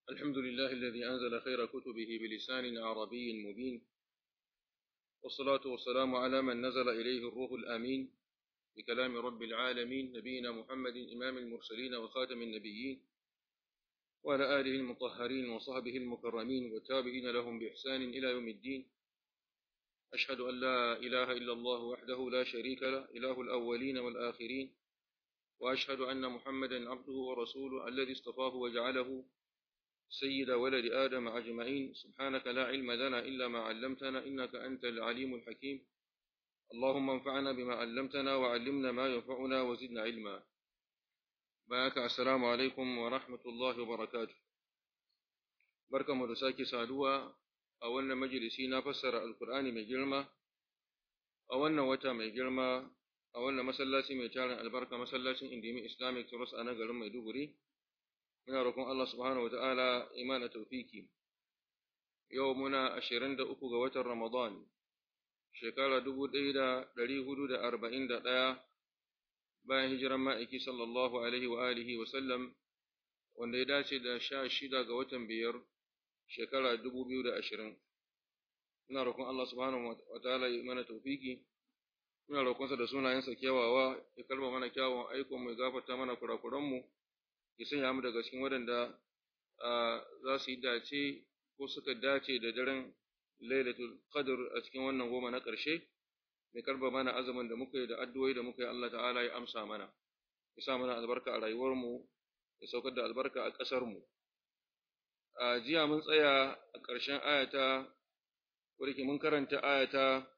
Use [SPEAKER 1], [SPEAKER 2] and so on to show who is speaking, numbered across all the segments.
[SPEAKER 1] الحمد لله الذي أنزل خير كتبه بلسان عربي مبين والصلاة والسلام على من نزل إليه الروح الأمين بكلام رب العالمين نبينا محمد إمام المرسلين وخاتم النبيين وعلى آله المطهرين وصحبه المكرمين والتابعين لهم بإحسان إلى يوم الدين أشهد أن لا إله إلا الله وحده لا شريك له إله الأولين والآخرين وأشهد أن محمدا عبده ورسوله الذي اصطفاه وجعله سيد ولد آدم أجمعين سبحانك لا علم لنا إلا ما علمتنا إنك أنت العليم الحكيم اللهم انفعنا بما علمتنا وعلمنا ما ينفعنا وزدنا علما بارك السلام عليكم ورحمة الله وبركاته بركة مدساكي سادوا أولنا مجلسي نفسر القرآن من جرمة أولنا وتا من جرمة أولنا مسلاتي من تارن البركة مسلاتي انديمي إسلامي ترس أنا قرم ميدوغري muna roƙon Allah subhanahu wa ta'ala imana taufiki, yau muna ashirin da uku ga watan Ramadan, shekara dubu ɗaya da ɗari hudu da arba'in da ɗaya bayan hijiran ma'aiki sallallahu alaihi wa alihi wa sallam, wanda ya dace da sha shida ga watan biyar shekara dubu biyu da ashirin. Muna roƙon Allah subhanahu wa ta'ala imana taufiki, muna roƙonsa da sunayensa kyawawa, ya kalma mana kyawun aikon mu ya gafarta mana kurakuranmu. ya sanya mu daga cikin waɗanda za su yi dace ko suka dace da daren lailatul qadr a cikin wannan goma na ƙarshe mai karba mana azumin da muka yi da addu'o'i da muka yi Allah ta'ala ya amsa mana ya sa mana albarka a rayuwarmu ya saukar da albarka a ƙasarmu a jiya mun tsaya a ƙarshen ayata wadda mun karanta ayata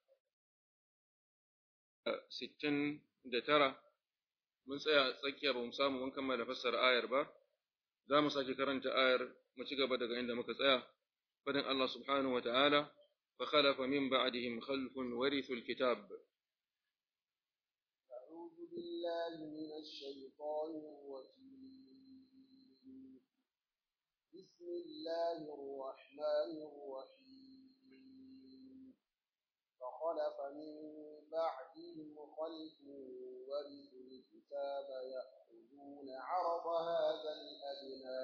[SPEAKER 1] sittin da tara mun tsaya tsakiya ba mu samu mun kammala fassara ayar ba za mu sake karanta ayar mu ci gaba daga inda muka tsaya fadin Allah subhanahu wa ta'ala fa khalafa min ba'dihim khalfun warithu alkitab
[SPEAKER 2] أعوذ بالله من الشيطان الرجيم بسم الله الرحمن الرحيم فخلف من بعدهم خلف ورثوا الكتاب يأخذون عرض هذا الأدنى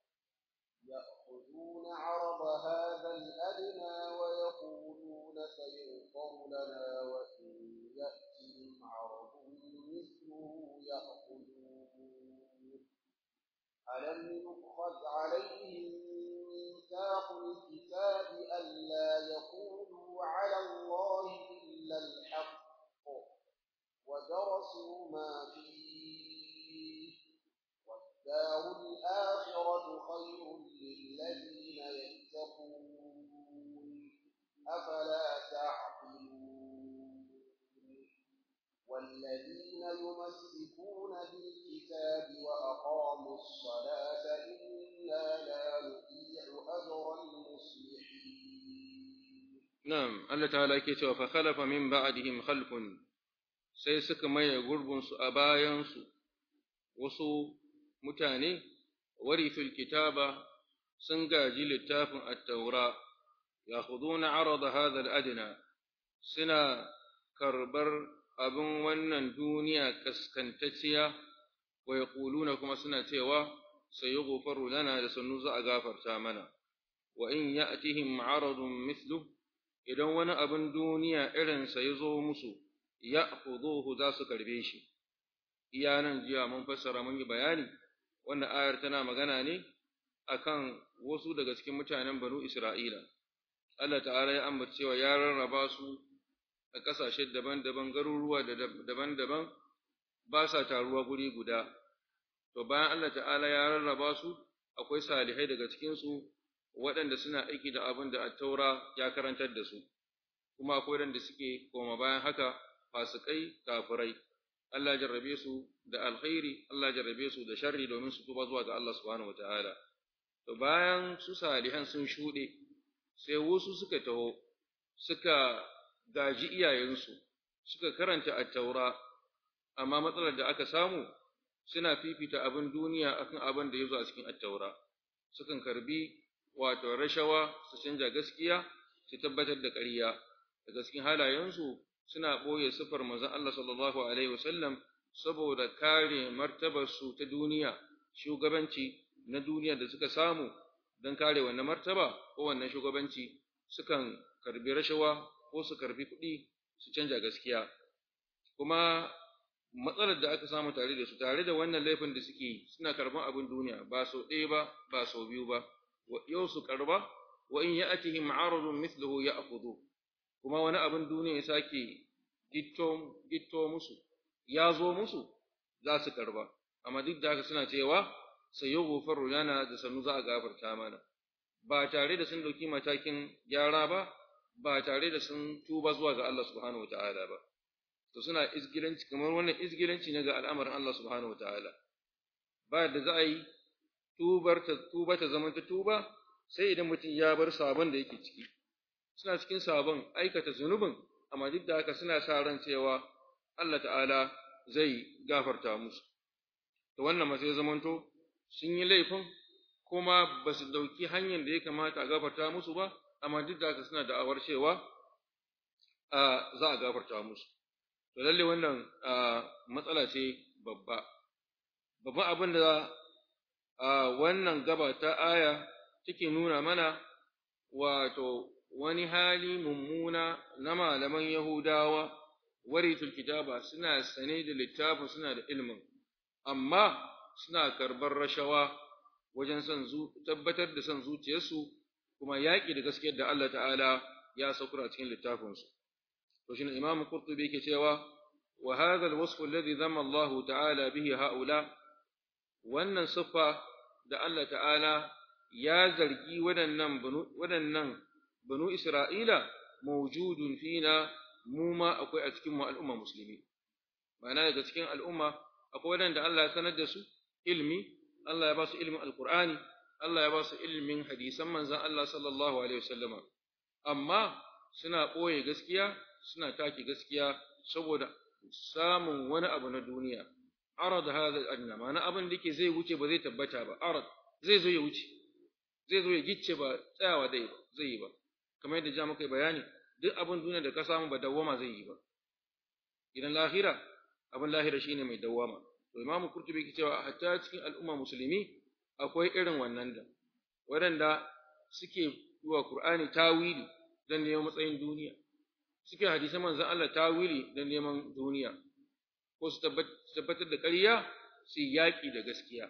[SPEAKER 2] يأخذون عرض هذا الأدنى ويقولون سيغفر لنا وإن يأتهم عرض مثله يأخذوه ألم يؤخذ عليهم ميثاق الكتاب ألا يقولوا على الله إلا الحق ودرسوا ما فيه والدار الآخرة خير للذين يتقون أفلا تعقلون والذين يمسكون بالكتاب وأقاموا الصلاة إنا لا نضيع أجر المصلحين
[SPEAKER 1] نعم الله تعالى كتب فخلف من بعدهم خلف sai suka maye gurbinsu a bayansu wasu mutane warithul kitaba sun gaji littafin at-taura ya'khuduna 'arada hadha al-adna suna karbar abin wannan duniya kaskantacciya wa yaquluna kuma suna cewa sayughfaru lana da sannu za a gafarta mana wa in ya'tihim 'aradun mithlu idan wani abin duniya irinsa ya zo musu ya'khudhuhu za su karbe shi iya nan jiya mun fassara mun yi bayani wannan ayar tana magana ne akan wasu daga cikin mutanen banu Isra'ila Allah ta'ala ya ambata cewa ya rarraba su a ƙasashe daban-daban garuruwa daban-daban ba sa taruwa guri guda to bayan Allah ta'ala ya rarraba su akwai salihai daga cikin su waɗanda suna aiki da abin da at-taura ya karantar da su kuma akwai waɗanda suke koma bayan haka fasikai kafirai Allah jarrabe su da alkhairi Allah jarrabe su da sharri domin su tuba zuwa ga Allah subhanahu wataala to bayan su salihan sun shude sai wasu suka taho suka gaji iyayensu suka karanta at-taura amma matsalar da aka samu suna fifita abin duniya akan abin da yazo a cikin at-taura sukan karbi wato rashawa su canja gaskiya su tabbatar da ƙarya daga cikin halayensu suna ɓoye sifar manzon Allah sallallahu alaihi wasallam saboda kare martabarsu ta duniya shugabanci na duniya da suka samu don kare wannan martaba ko wannan shugabanci sukan karbi rashawa ko su karbi kuɗi su canja gaskiya kuma matsalar da aka samu tare da su tare da wannan laifin da suke suna karban abin duniya ba sau ɗaya ba ba sau biyu ba yau su karba wa in ya'tihim 'aradun mithluhu ya'khudhu kuma wani abin duniya ya sake gitto gitto musu ya zo musu za su karba amma duk da haka suna cewa sai yau gofaru lana da sannu za a gafarta mana ba tare da sun dauki matakin gyara ba ba tare da sun tuba zuwa ga Allah subhanahu wataala ba to suna izgilanci kamar wannan izgilanci ne ga al'amarin Allah subhanahu wataala ba da za a yi tubar ta tuba ta zama ta tuba sai idan mutum ya bar sabon da yake ciki suna cikin sabon aikata zunubin amma duk da haka suna sa ran cewa Allah ta'ala zai gafarta musu to wannan ma sai zamanto sun yi laifin kuma ba su dauki hanyar da ya kamata a gafarta musu ba amma duk da haka suna da'awar cewa za a gafarta musu to lalle wannan matsala ce babba babban abin da wannan gaba ta aya take nuna mana wato wani hali mummuna na malaman Yahudawa waritul kitaba suna sane da littafin suna da ilmin amma suna karbar rashawa wajen son tabbatar da son zuciyarsu kuma yaƙi da gaskiyar da Allah ta'ala ya saukura cikin littafinsu to shine Imam Qurtubi yake cewa wa hadha al-wasf alladhi dhamma Allah ta'ala bihi haula wannan siffa da Allah ta'ala ya zargi waɗannan waɗannan banu Isra'ila mawjudun fina mu ma akwai a cikin al'umma musulmi ma'ana daga cikin al'umma akwai waɗanda Allah ya sanar da su ilmi Allah ya ba su ilmin alqur'ani Allah ya ba su ilmin hadisan manzon Allah sallallahu alaihi wasallama amma suna ɓoye gaskiya suna take gaskiya saboda samun wani abu na duniya arad hadha al-adna ma'ana abin da yake zai wuce ba zai tabbata ba arad zai zo ya wuce zai zo ya gicce ba tsayawa dai ba zai yi ba kamar yadda ja muka bayani duk abin duniya da ka samu ba dawwama zai yi ba idan lahira abin lahira shine mai dawwama to imam qurtubi yake cewa hatta cikin al'umma musulmi akwai irin wannan da waɗanda suke yi wa qur'ani tawili dan neman matsayin duniya suke hadisan manzon Allah tawili dan neman duniya ko su tabbatar da ƙarya su yaƙi da gaskiya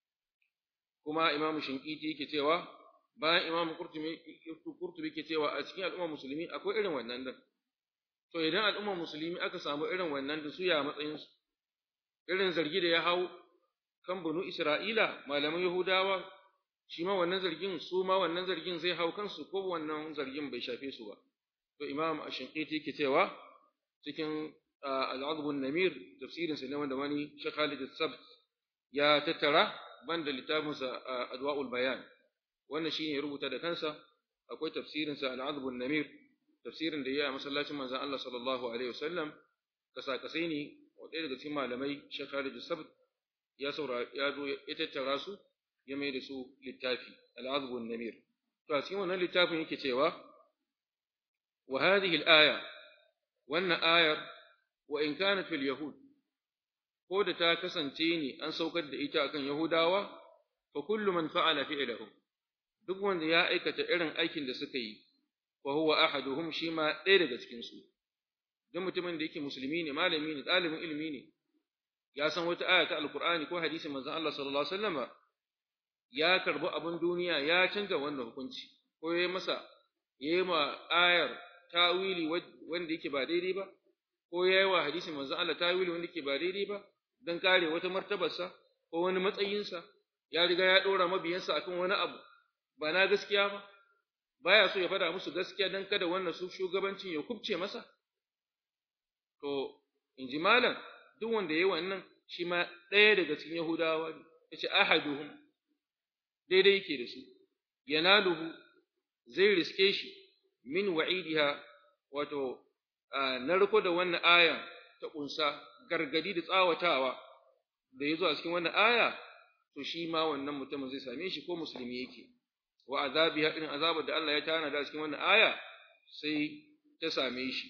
[SPEAKER 1] kuma imam shinkiti yake cewa bayan imam kurtubi yake cewa a cikin al'umma musulmi akwai irin wannan din to idan al'umma musulmi aka samu irin wannan da su ya matsayin su irin zargi da ya hau kan banu isra'ila malaman yahudawa shi ma wannan zargin su ma wannan zargin zai hau kansu ko wannan zargin bai shafe su ba to imam ashinkiti yake cewa cikin al'adbun namir tafsirin sa ne wanda wani Sheikh Khalid sabt ya tattara banda littafinsa adwa'ul bayan wannan shine ya rubuta da kansa akwai tafsirin sa al'adbun namir tafsirin da ya yi masallacin manzon Allah sallallahu alaihi wasallam kasa-kasai ne wadai daga cikin malamai Sheikh Khalid sabt ya saura ya zo ya tattara su ya mai da su littafi al'adbun namir to a cikin wannan littafin yake cewa wa hadhihi al-aya wannan ayar wa in kanat fil yahud ko da ta kasance ne an saukar da ita akan yahudawa fa kullu man fa'ala fi'lahu duk wanda ya aikata irin aikin da suka yi wa huwa ahaduhum shi ma ɗaya daga cikin su duk mutumin da yake musulmi ne malami ne ɗalibin ilimi ne ya san wata aya ta alqur'ani ko hadisin manzon Allah sallallahu alaihi wasallama ya karbi abin duniya ya canza wannan hukunci ko yayi masa yayi ma ayar tawili wanda yake ba daidai ba ko yayi wa hadisin manzon Allah tawili wanda yake ba daidai ba dan kare wata martabarsa ko wani matsayinsa ya riga ya dora mabiyansa akan wani abu ba na gaskiya ba baya so ya fada musu gaskiya dan kada wannan su shugabancin ya kubce masa to inji malam duk wanda yayi wannan shi ma ɗaya daga cikin Yahudawa ne yace ahaduhum daidai yake da su yanaluhu zai riske shi min wa'idiha wato narko da wannan aya ta kunsa gargadi da tsawatawa da yazo a cikin wannan aya to shi ma wannan mutumin zai same shi ko musulmi yake wa azabiha irin azabar da Allah ya tana da cikin wannan aya sai ta same shi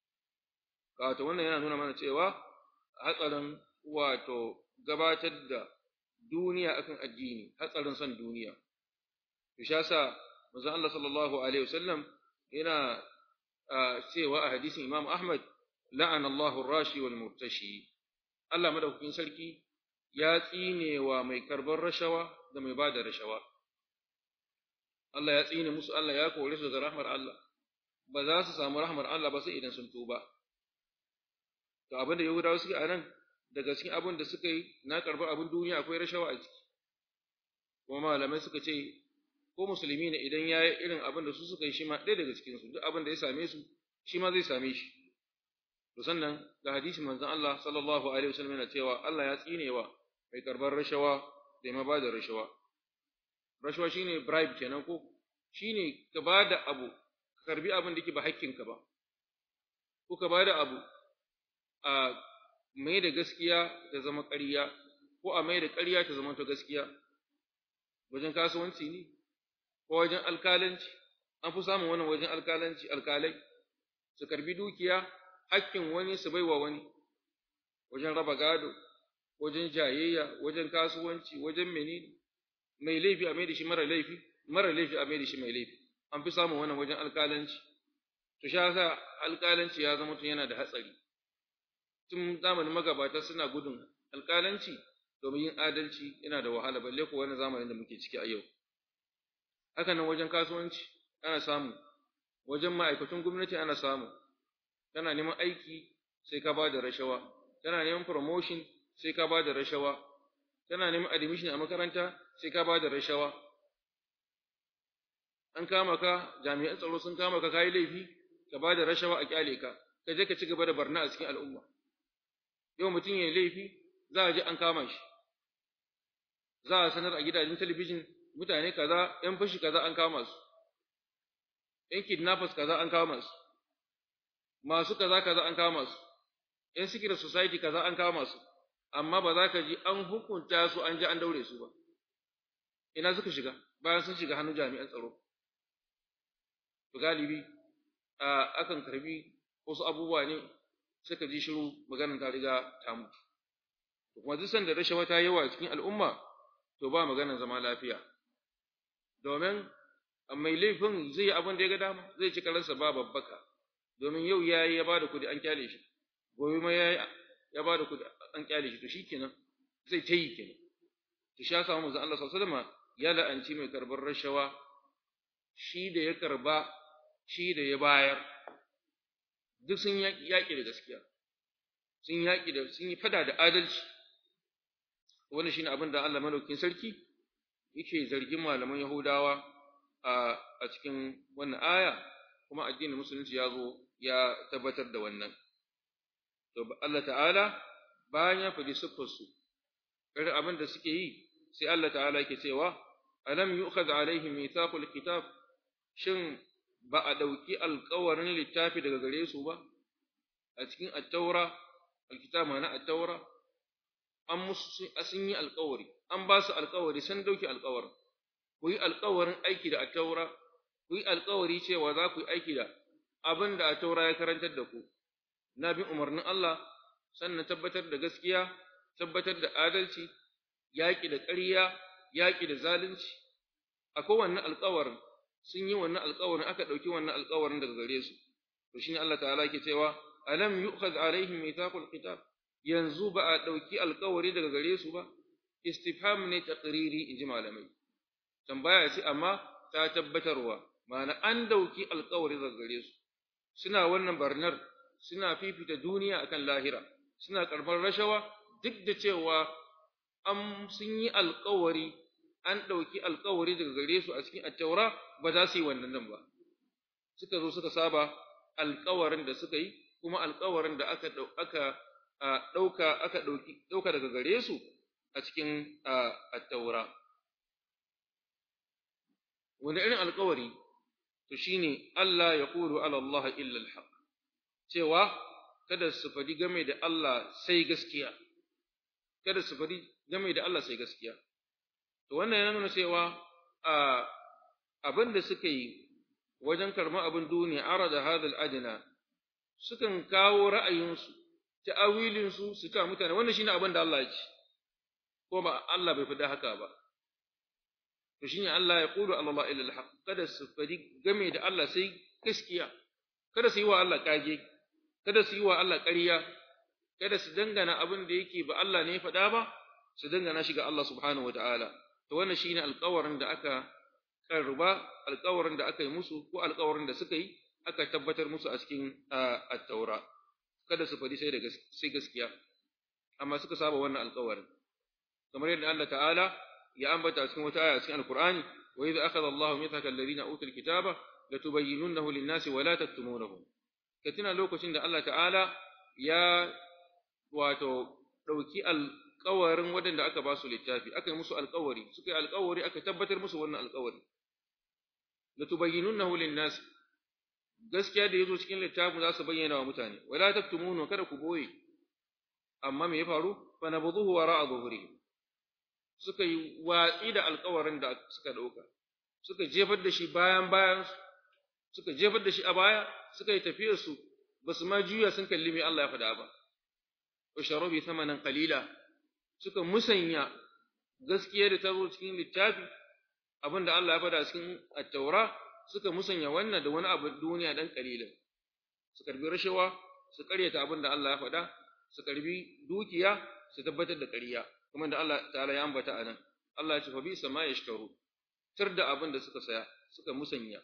[SPEAKER 1] wato wannan yana nuna mana cewa hatsarin wato gabatar da duniya akan addini hatsarin son duniya to sha sa manzon Allah sallallahu alaihi wasallam yana cewa a hadisin Imam Ahmad la'ana Allahu ar-rashi wal murtashi Allah madaukakin sarki ya tsine wa mai karbar rashawa da mai bada rashawa Allah ya tsine musu Allah ya kore su daga rahmar Allah ba za su samu rahmar Allah ba sai idan sun tuba to abin da Yahudawa suke a nan daga cikin abin da suka yi na karbar abin duniya akwai rashawa a ciki kuma malamai suka ce ko musulmi ne idan ya yi irin abin da su suka yi shi ma ɗaya daga cikinsu duk abin da ya same su shi ma zai same shi to sannan ga hadisi manzon Allah sallallahu alaihi wasallam yana cewa Allah ya tsinewa mai karbar rashawa da ma bada rashawa rashawa shine bribe kenan ko shine ka bada abu ka karbi abin da yake ba hakkinka ba ko ka bada abu a mai da gaskiya ta zama ƙarya ko a mai da ƙarya ta zama ta gaskiya wajen kasuwanci ne ko wajen alkalanci an fi samun wannan wajen alkalanci alkalai su karbi dukiya hakkin wani su baiwa wani wajen raba gado wajen jayayya wajen kasuwanci wajen menene mai laifi a mai da shi mara laifi mara laifi a mai da shi mai laifi an fi samun wannan wajen alkalanci to sha sa alkalanci ya zama tun yana da hatsari tun zamanin magabata suna gudun alkalanci domin yin adalci yana da wahala balle ko wani zamanin da muke ciki a yau haka nan wajen kasuwanci ana samu wajen ma'aikatun gwamnati ana samu kana neman aiki sai ka ba da rashawa kana neman promotion sai ka ba da rashawa kana neman admission a makaranta sai ka ba da rashawa an kama ka jami'an tsaro sun kama ka kai laifi ka ba da rashawa a kyale ka ka je ka ci gaba da barna a cikin al'umma yau mutum ya laifi za a je an kama shi za a sanar a gidajen talabijin mutane kaza ‘yan fashi kaza an kama su, ‘yan kidnappers kaza an kama su, masu kaza kaza an kama su, ‘yan secret society kaza an kama su, amma ba za ka ji an hukunta su an ji an daure su ba. Ina suka shiga, bayan sun shiga hannun jami'an tsaro. To galibi, akan karbi wasu abubuwa ne suka ji shiru maganar ta riga ta mutu. Kuma duk sanda rashawa ta yawa cikin al'umma, to ba maganar zama lafiya. domin mai laifin zai yi abin da ya ga dama zai ci karansa ba babbaka domin yau ya yi ya ba da kudi an kyale shi gobe ma ya yi ya ba da kudi an kyale shi to shi kenan zai ta yi kenan to sha samu manzon Allah sallallahu alaihi wasallam ya la'anci mai karbar rashawa shi da ya karba shi da ya bayar duk sun yaƙi da gaskiya sun yaƙi da sun yi fada da adalci wannan shine abin da Allah malaukin sarki yake zargin malaman Yahudawa a cikin wannan aya kuma addinin musulunci ya zo ya tabbatar da wannan to Allah ta'ala bayan ya faɗi siffarsu irin abin da suke yi sai Allah ta'ala yake cewa alam yu'khadh alaihim mithaqul kitab shin ba a dauki alƙawarin littafi daga gare su ba a cikin at-taura alkitab ma'ana at-taura an musu sun yi alƙawari an ba su alƙawari sun dauki alƙawarin ku yi alƙawarin aiki da at-taura ku yi alƙawari cewa za ku yi aiki da abin da at-taura ya karantar da ku na bin umarnin Allah sannan tabbatar da gaskiya tabbatar da adalci yaƙi da ƙarya yaƙi da zalunci akwai wannan alƙawarin sun yi wannan alƙawarin aka ɗauki wannan alƙawarin daga gare su to shine Allah ta'ala yake cewa alam yu'khadh alaihim mithaqul kitab yanzu ba a ɗauki alƙawari daga gare su ba istifham ne taqriri inji malamai tambaya ce amma ta tabbatarwa ma'ana an ɗauki alƙawari daga gare su suna wannan barnar suna fifita duniya akan lahira suna karɓar rashawa duk da cewa an sun yi alƙawari an ɗauki alƙawari daga gare su a cikin attaura ba za su yi wannan nan ba suka zo suka saba alƙawarin da suka yi kuma alƙawarin da aka aka ɗauka aka ɗauki ɗauka daga gare su a cikin attaura wani irin alƙawari to shine Allah ya qulu ala Allah illa al cewa kada su faɗi game da Allah sai gaskiya kada su faɗi game da Allah sai gaskiya to wannan yana nuna cewa abin da suka yi wajen karɓar abin duniya ara da hadal adina sukan kawo ra'ayinsu ta'awilinsu su ta mutane wannan shine abin da Allah ya ce ko ba Allah bai faɗi haka ba to shine Allah ya qulu Allah illa al-haq kada su fadi game da Allah sai gaskiya kada su yi wa Allah kage kada su yi wa Allah ƙarya kada su dangana abin da yake ba Allah ne ya faɗa ba su dangana shi ga Allah subhanahu wataala to wannan shine alƙawarin da aka karba alƙawarin da aka yi musu ko alƙawarin da suka yi aka tabbatar musu a cikin at-taura kada su faɗi sai da sai gaskiya amma suka saba wannan alƙawarin kamar yadda Allah ta'ala ya ambata cikin wata aya cikin alqur'ani wa idza akhadha Allahu mithaqa alladhina utul kitaba latubayyinunahu lin-nasi wa la taktumunahu katina lokacin da Allah ta'ala ya wato dauki alƙawarin waɗanda aka ba su littafi aka yi musu alƙawari suka yi alƙawari aka tabbatar musu wannan alƙawari latubayyinunahu lin-nasi gaskiya da yazo cikin littafin za su bayyana wa mutane wala taktumunu kada ku boye amma me ya faru fa nabudhuhu wara'a dhuhurihim suka yi watsi da alƙawarin da suka dauka suka jefar da shi bayan bayan suka jefar da shi a baya suka yi tafiyar su basu ma juya sun kalli me Allah ya faɗa ba wa sharubi thamanan qalila suka musanya gaskiya da ta zo cikin littafi abinda Allah ya faɗa cikin at-taura suka musanya wannan da wani abu duniya dan kalilan su karbi rashawa su karyata abin da Allah ya faɗa su karbi dukiya su tabbatar da ƙarya kuma da Allah ta'ala ya ambata anan Allah ya ce fa bi sama yashkaru tar da abin da suka saya suka musanya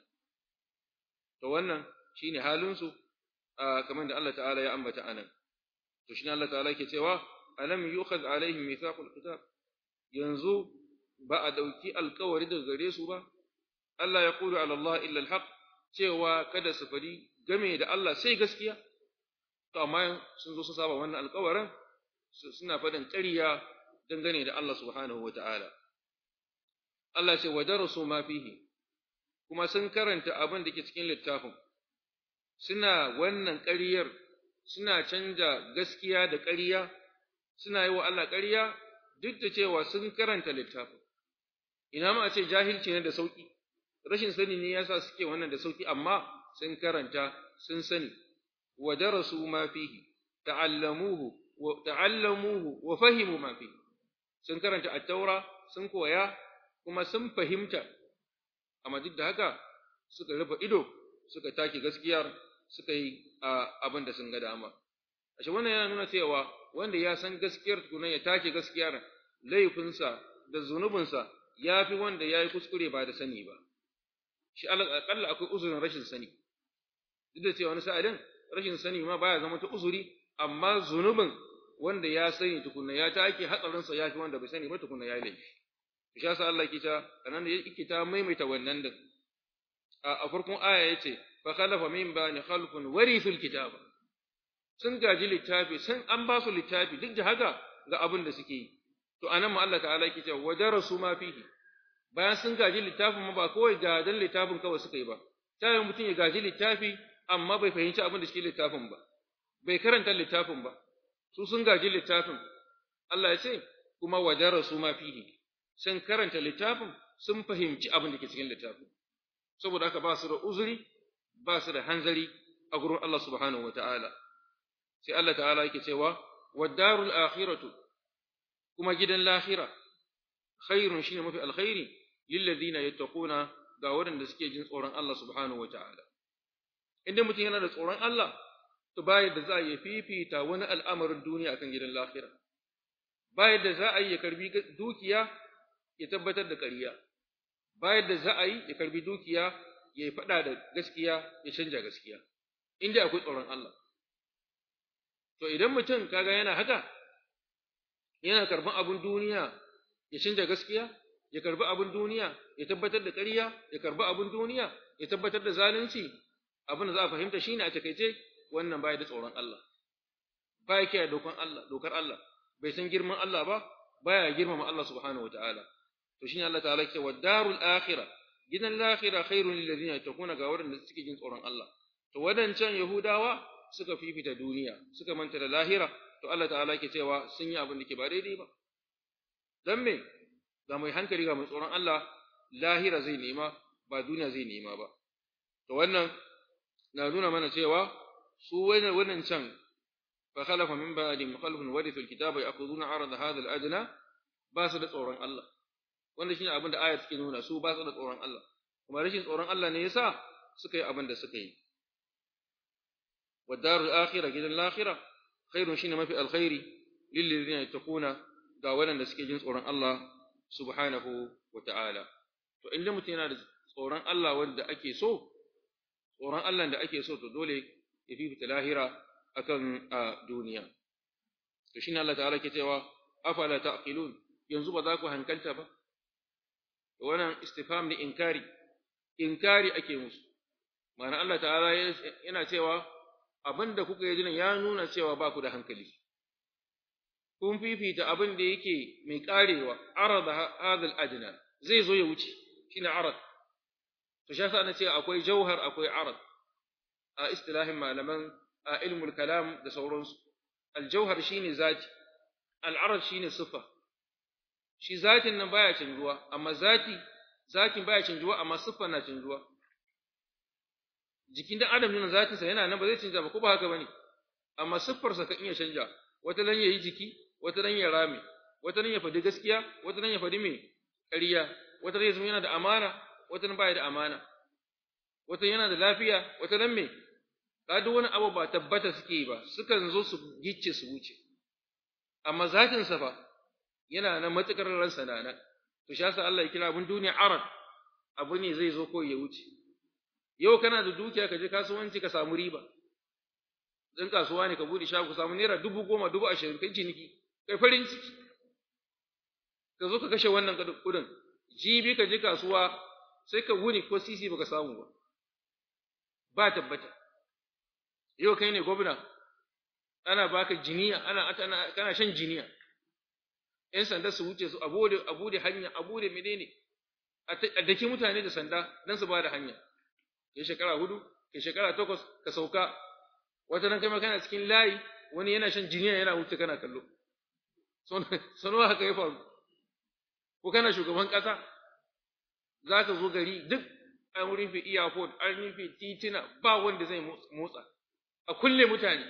[SPEAKER 1] to wannan shine halin su kamar da Allah ta'ala ya ambata anan to shine Allah ta'ala yake cewa alam yukhadh alaihim mithaqul kitab yanzu ba a dauki alkawari daga gare su ba Allah ya ƙulu ala Allah illa alhaq cewa kada su fadi game da Allah sai gaskiya to amma sun zo su saba wannan alƙawarin suna fadin ƙarya dangane da Allah subhanahu wata'ala Allah ce wa darasu ma fihi kuma sun karanta abin da ke cikin littafin suna wannan ƙaryar suna canja gaskiya da ƙarya suna yi wa Allah ƙarya duk da cewa sun karanta littafin ina ma a ce jahilci ne da sauƙi rashin sani ne yasa suke wannan da sauki amma sun karanta sun sani wa darasu ma fihi ta'allamuhu wa ta'allamuhu wa fahimu ma fihi sun karanta at-taura sun koya kuma sun fahimta amma duk da haka suka rufe ido suka take gaskiyar suka yi abin da sun ga dama ashe wannan yana nuna cewa wanda ya san gaskiyar tukuna ya take gaskiyar laifinsa da zunubinsa ya fi wanda ya yi kuskure ba da sani ba shi akalla akwai uzurin rashin sani duk da cewa wani sa'adin rashin sani ma baya zama ta uzuri amma zunubin wanda ya sani tukunna ya take hatsarin sa yafi wanda bai sani ba tukunna ya laifi shi yasa Allah ke ta anan da yake ta maimaita wannan din a farkon aya yace fa khalafa min bani khalfun warithul kitaba sun gaji littafi sun an ba su littafi duk da haka ga abin da suke yi to anan ma Allah ta'ala yake cewa wadarasu ma fihi bayan sun gaji littafin ma ba kawai gadan littafin kawai suka yi ba ta yi mutum ya gaji littafi amma bai fahimci abin da shi littafin ba bai karanta littafin ba su sun gaji littafin Allah ya ce kuma wadara su ma fihi sun karanta littafin sun fahimci abin da ke cikin littafin saboda haka ba su da uzuri ba su da hanzari a gurin Allah subhanahu wata'ala sai Allah ta'ala yake cewa wadarul akhiratu kuma gidan lahira khairun shine mafi alkhairi lilladhina yattaquna ga waɗanda suke jin tsoron Allah subhanahu wataala idan mutum yana da tsoron Allah to ba yadda za a yi fifita wani al'amarin duniya akan gidan lahira ba yadda za a yi ya karbi dukiya ya tabbatar da ƙarya ba yadda za a yi ya karbi dukiya ya yi faɗa da gaskiya ya canja gaskiya inda akwai tsoron Allah to idan mutum kaga yana haka yana karban abun duniya ya canja gaskiya ya karbi abin duniya ya tabbatar da ƙarya ya karbi abin duniya ya tabbatar da zalunci abin da za a fahimta shine a takeice wannan baya da tsoron Allah baya kiyaye dokan Allah dokar Allah bai san girman Allah ba baya girmama Allah subhanahu wataala to shine Allah ta'ala ke wa darul akhirah gidan lahira khairun lil ladina yattaquna ga wadanda suke jin tsoron Allah to wadancan yahudawa suka fifita duniya suka manta da lahira to Allah ta'ala ke cewa sun yi abin da ke ba daidai ba dan me ga mai hankali ga mai tsoron Allah lahira zai nema ba duniya zai nema ba to wannan na nuna mana cewa su wannan can fa khalafa min ba'di mukhalifun warithul kitaba ya'khuduna arada hadha al-adna ba su da tsoron Allah wanda shine abin da aya take nuna su ba su da tsoron Allah kuma rashin tsoron Allah ne yasa suka yi abin da suka yi wadarul akhirah gidan lahira khairun shine mafi alkhairi lil ladina yattaquna ga waɗanda suke jin tsoron Allah subhanahu wata'ala to inda mutum yana da tsoron Allah wanda ake so tsoron Allah da ake so to dole ya fifita lahira akan a duniya to shine Allah ta'ala ke cewa afala taqilun yanzu ba za ku hankalta ba wannan istifham ne inkari inkari ake musu ma'ana Allah ta'ala yana cewa abinda kuka yi dinan ya nuna cewa ba ku da hankali kun fifita abin da yake mai karewa arada hadal adna zai zo ya wuce shine arad to shi yasa ana ce akwai jauhar akwai arad a istilahin malaman a ilmul kalam da sauransu aljauhar shine zati al'arad shine sifa shi zatin nan baya canjuwa amma zati zakin baya canjuwa amma sifa na canjuwa jikin dan adam nan zatin sa yana nan ba zai canja ba ko ba haka bane amma siffar sa kan iya canja wata nan yayi jiki wata nan ya rame wata nan ya fadi gaskiya wata nan ya fadi me ƙarya wata nan yana da amana wata nan baya da amana wata yana da lafiya wata nan me ka duk wani abu ba tabbata suke ba sukan zo su gicce su wuce amma zatin sa fa yana nan matukar ransa na nan to shi yasa Allah ya kira abun duniya arad abu ne zai zo ko ya wuce yau kana da dukiya ka je kasuwanci ka samu riba dan kasuwa ne ka bude shago samu naira dubu goma dubu ashirin kai ciniki kai farin ciki ka zo ka kashe wannan kudin jibi ka je kasuwa sai ka wuni ko sisi baka samu ba ba tabbata yau kai ne gwamna ana baka jiniya ana kana shan jiniya ‘yan sanda su wuce su a bude hanya a bude menene a daki mutane da sanda don su ba da hanya ke shekara hudu ke shekara takwas ka sauka wata nan kai kana cikin layi wani yana shan jiniya yana wuce kana kallo sanuwa haka ya faru ko kana shugaban ƙasa za ka zo gari duk an rufe iyafon an rufe titina ba wanda zai motsa a kulle mutane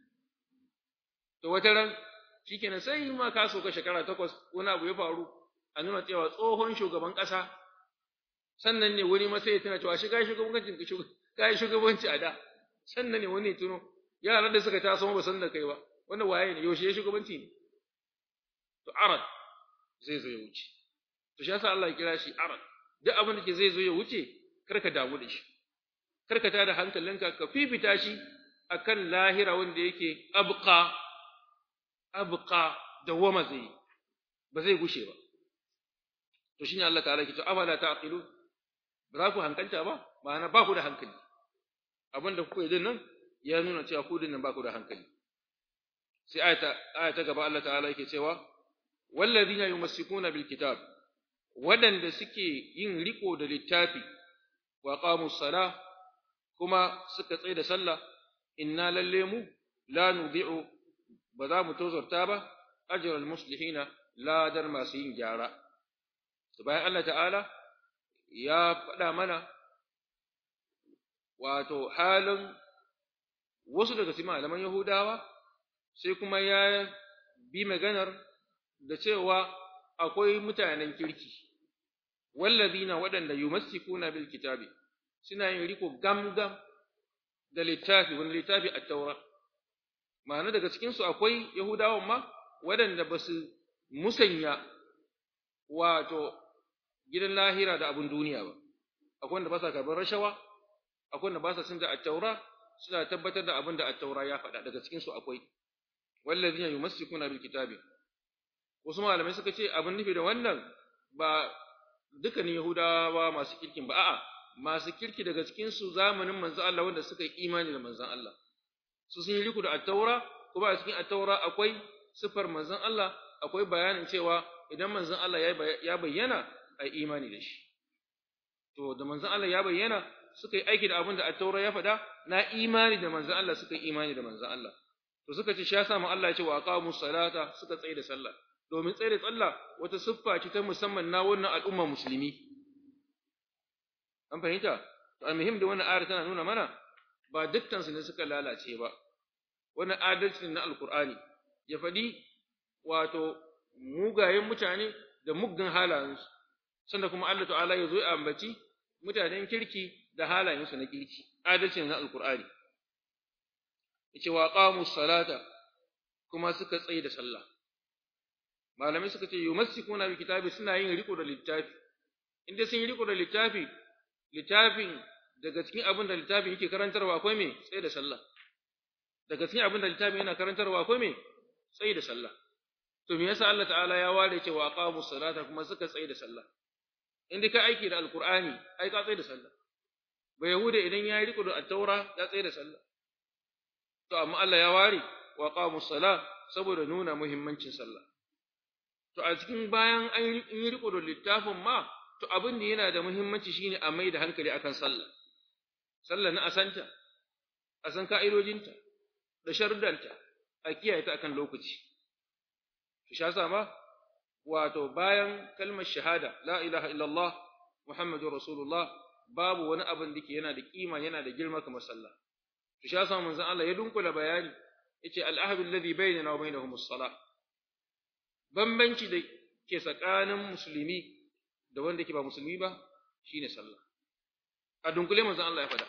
[SPEAKER 1] to wata ran shikenan sai ma ka so ka shekara takwas wani abu ya faru a nuna cewa tsohon shugaban ƙasa sannan ne wani masai ya tuna cewa shiga shugabancin ka yi shugabanci a da sannan ne wani tuno yaran da suka taso ba san da kai ba wannan waye ne yaushe ya shugabanci ne to arad zai zo ya wuce to shi yasa Allah ya kira shi arad duk abin da ke zai zo ya wuce kar ka damu da shi kar ka tada hankalinka ka fifita shi akan lahira wanda yake abqa abqa dawama zai ba zai gushe ba to shine Allah ta'ala ke to afala taqilu ba za ku hankalta ba ma'ana ba ku da hankali abin da kuka yi din nan ya nuna cewa ku din nan ba ku da hankali sai ayata ayata gaba Allah ta'ala yake cewa wallazina yumassikuna bil kitab wadanda suke yin riko da littafi wa qamus salah kuma suka tsaye da sallah inna lalle mu la nudhi'u ba za mu tozarta ba ajral muslihina la dar masu yin gyara to bayan Allah ta'ala ya faɗa mana wato halin wasu daga cikin malaman Yahudawa sai kuma ya bi maganar da cewa akwai mutanen kirki wallazina waɗanda yumassikuna bil kitabi suna yin riko gamgam da littafi wani littafi a taura ma'ana daga cikinsu akwai yahudawan ma waɗanda ba su musanya wato gidan lahira da abin duniya ba akwai wanda ba sa karɓar rashawa akwai wanda ba sa cin da attaura suna tabbatar da abin da attaura ya faɗa daga cikinsu akwai wallazina yumassikuna bil kitabi wasu malamai suka ce abin nufi da wannan ba dukkanin yahudawa masu kirkin ba a'a masu kirki daga cikinsu zamanin manzon Allah wanda suka yi imani da manzon Allah su sun yi riku da attaura kuma a cikin attaura akwai sifar manzon Allah akwai bayanin cewa idan manzon Allah ya bayyana a imani da shi to da manzon Allah ya bayyana suka yi aiki da abin da attaura ya faɗa na imani da manzon Allah suka yi imani da manzon Allah to suka ce shi ya samu Allah ya ce wa aqamu salata suka tsaye da sallah domin tsaye da sallah wata siffa ce ta musamman na wannan al'umma musulmi an fahimta to almuhim da wannan ayar tana nuna mana ba dukkan su ne suka lalace ba wannan adalci na alqur'ani ya faɗi wato mugayen mutane da muggan halayensu sannan kuma Allah ta'ala ya zo ya ambaci mutanen kirki da halayensu na kirki adalci na alqur'ani yace wa qamus salata kuma suka tsaye da sallah malamai suka ce yumassikuna bi kitabi suna yin riko da littafi inda sun yi riko da littafi littafin daga cikin abin da littafin yake karantarwa akwai me tsaye da sallah daga cikin abin da littafin yana karantarwa akwai me tsaye da sallah to me yasa Allah ta'ala ya ware cewa aqamus salata kuma suka tsaye da sallah inda ka aiki da alqur'ani ai ka tsaye da sallah ba yahuda idan ya yi riko da at-taura ya tsaye da sallah to amma Allah ya ware wa aqamus salat saboda nuna muhimmancin sallah to a cikin bayan an yi riko da littafin ma to abin da yana da muhimmanci shine a mai da hankali akan sallah sallah na asanta a san ka'idojinta da sharuddanta a kiyaye ta akan lokaci shi sha sama wato bayan kalmar shahada la ilaha illallah muhammadur rasulullah babu wani abin da ke yana da kima yana da girma kamar sallah shi sha sama manzon Allah ya dunkula bayani yace al-ahdu alladhi bainana wa bainahum as-salah bambanci da ke tsakanin musulmi da wanda ke ba musulmi ba shine sallah a dunkule manzon Allah ya faɗa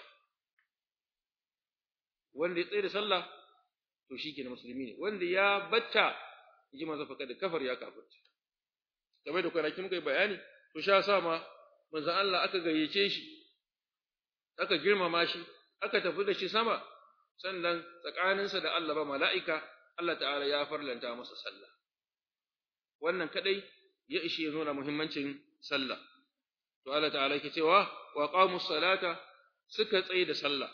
[SPEAKER 1] wanda ya tsaye da sallah to shi kenan musulmi ne wanda ya batta ji manzon fa da kafar ya kafirta kamar da kwanaki muka yi bayani to sha sa ma manzon Allah aka gayyace shi aka girmama shi aka tafi da shi sama sannan tsakaninsa da Allah ba mala'ika Allah ta'ala ya farlanta masa sallah wannan kadai ya ishe nuna muhimmancin sallah to Allah ta'ala yake cewa wa qamus salata suka tsaye da sallah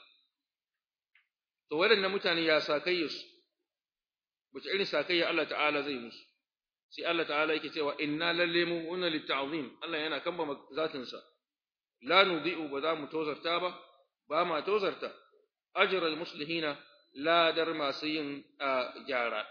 [SPEAKER 1] to waɗannan mutane ya sakayya su wace irin sakayya Allah ta'ala zai musu sai Allah ta'ala yake cewa inna lallemu wannan litta'zim Allah yana kamba zatin sa la nudhi'u ba za mu tozarta ba ba ma tozarta ajral muslihina la dar masu yin gyara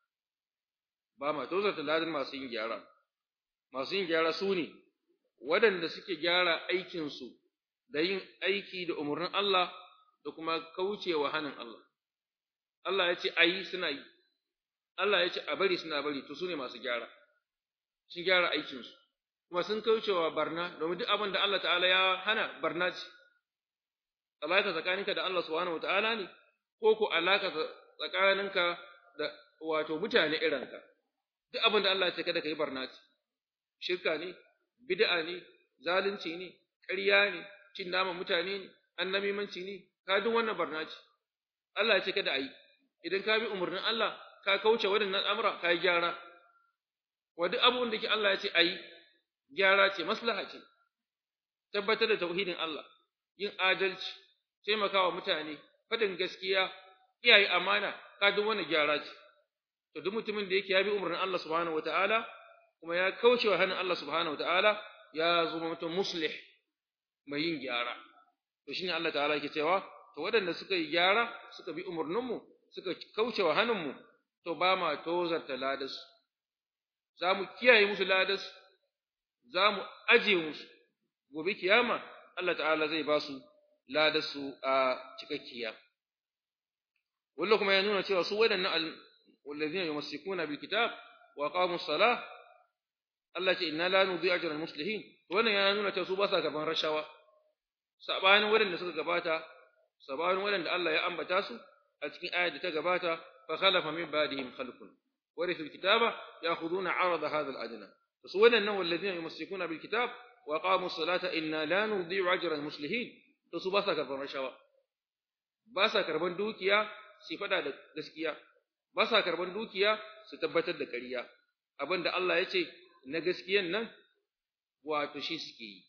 [SPEAKER 1] ba ma tozarta ladar masu yin gyara masu yin gyara su ne waɗanda suke gyara aikinsu da yin aiki da umarnin Allah da kuma kaucewa hannun Allah. Allah ya ce a yi suna yi, Allah ya ce a bari suna bari, to su ne masu gyara, sun gyara aikinsu, kuma sun kaucewa barna, domin duk abin da Allah ta'ala ya hana barna ce. Alaka tsakaninka da Allah subhanahu wa ta'ala ne, ko ko alaka tsakaninka da wato mutane irinka. Duk abin da Allah ya ce kada ka yi barna ce, shirka ne, bid'a ne, zalunci ne, ƙarya ne, cin naman mutane ne, annamimanci ne, ka duk wannan barna ce Allah ya ce kada ayi idan ka bi umarnin Allah ka kauce waɗannan al'amura ka yi gyara wa duk abubuwan da ke Allah ya ce ayi gyara ce maslaha ce tabbatar da tauhidin Allah yin adalci taimakawa mutane faɗin gaskiya iyaye amana ka duk wannan gyara ce to duk mutumin da yake ya bi umarnin Allah subhanahu wataala kuma ya kauce wa hannun Allah subhanahu wataala ya zama mutum muslih mai yin gyara to shine Allah ta'ala yake cewa to waɗanda suka yi gyara suka bi umarninmu suka kauce wa hannunmu to ba ma tozarta ladas za mu kiyaye musu ladas za mu aje musu gobe kiyama Allah ta'ala zai ba su ladarsu a cikakkiya wallo kuma ya nuna cewa su waɗannan wallazina yumassikuna bil kitab wa aqamu salah Allah ce inna la nudhi'u ajra al muslihin wannan ya nuna cewa su ba sa gaban rashawa sabanin waɗanda suka gabata sabanin waɗanda Allah ya ambata su a cikin ayat da ta gabata fa khalafa min ba'dihim khalqun warithul kitaba ya'khuduna 'arada hadha al-adna su waɗannan walladhina yumsikuna bil kitab wa qamu as-salata inna la nudhi'u ajra al-muslihin to su ba sa karban rashawa ba sa karban dukiya su fada da gaskiya ba sa karban dukiya su tabbatar da ƙarya abinda Allah ya ce na gaskiyan nan wato shi suke yi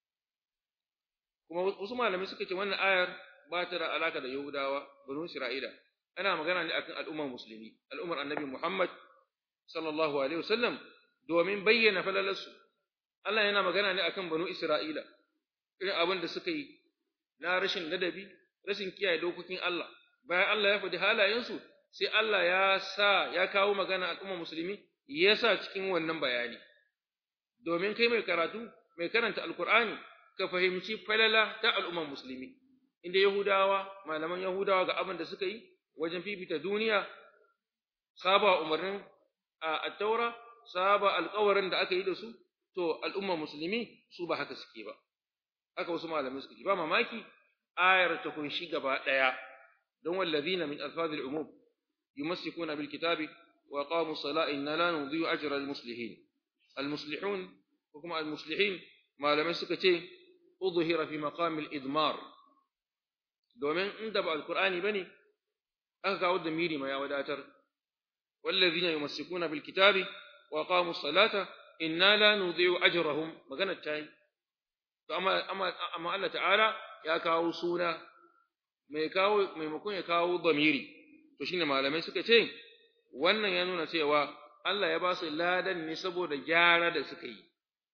[SPEAKER 1] kuma wasu malamai suka ce wannan ayar ba ta da alaka da Yahudawa banu Isra'ila ana magana ne akan al'ummar musulmi al'ummar annabi Muhammad sallallahu alaihi wasallam domin bayyana falalarsu Allah yana magana ne akan banu Isra'ila irin abin da suka yi na rashin ladabi rashin kiyaye dokokin Allah bayan Allah ya faɗi halayensu sai Allah ya sa ya kawo magana al'ummar musulmi ya sa cikin wannan bayani domin kai mai karatu mai karanta alkur'ani ka fahimci falala ta al'umman musulmi, inda Yahudawa, malaman Yahudawa ga abin da suka yi wajen fifita duniya, saba umarnin a taura, saba alkawarin da aka yi da su, to al'umma musulmi su ba haka suke ba haka wasu malamai suke ba mamaki ayar ta kunshi gaba daya don wallazina min alfazil umum yumassikuna bil kitabi wa aqamu salata inna la nudhi'u ajra al muslihin al muslihun ko kuma al muslihin malamai suka ce udhira fi maqam al idmar domin inda ba alqur'ani bane aka kawo da miri ma ya wadatar wallazina yumassikuna bil kitabi wa aqamu salata inna la nudhi'u ajrahum magana tayi to amma amma amma Allah ta'ala ya kawo suna mai kawo maimakon ya kawo damiri to shine malamai suka ce wannan ya nuna cewa Allah ya ba su ladan ne saboda gyara da suka yi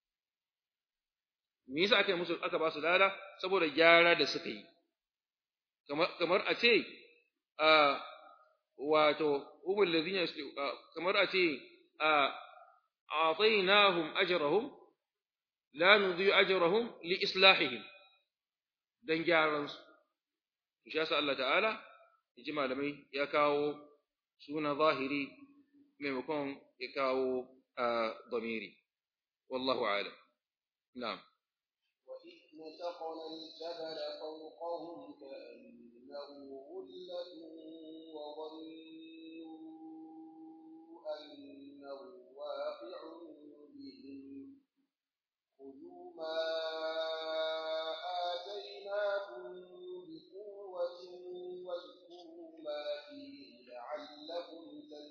[SPEAKER 1] me yasa aka yi musu aka ba su lada saboda gyara da suka yi kamar kamar a ce a wato ubul ladina kamar a ce a a'tainahum ajrahum la nudhi'u ajrahum li islahihim dan gyaran su shi yasa Allah ta'ala yaji malamai ya kawo suna zahiri maimakon ya kawo damiri wallahu a'lam na'am
[SPEAKER 2] وإذ نتقنا الجبل فوقهم كأنه ظلة وظنوا أنه واقع بهم خذوا ما آتيناكم بقوة واذكروا ما فيه لعلكم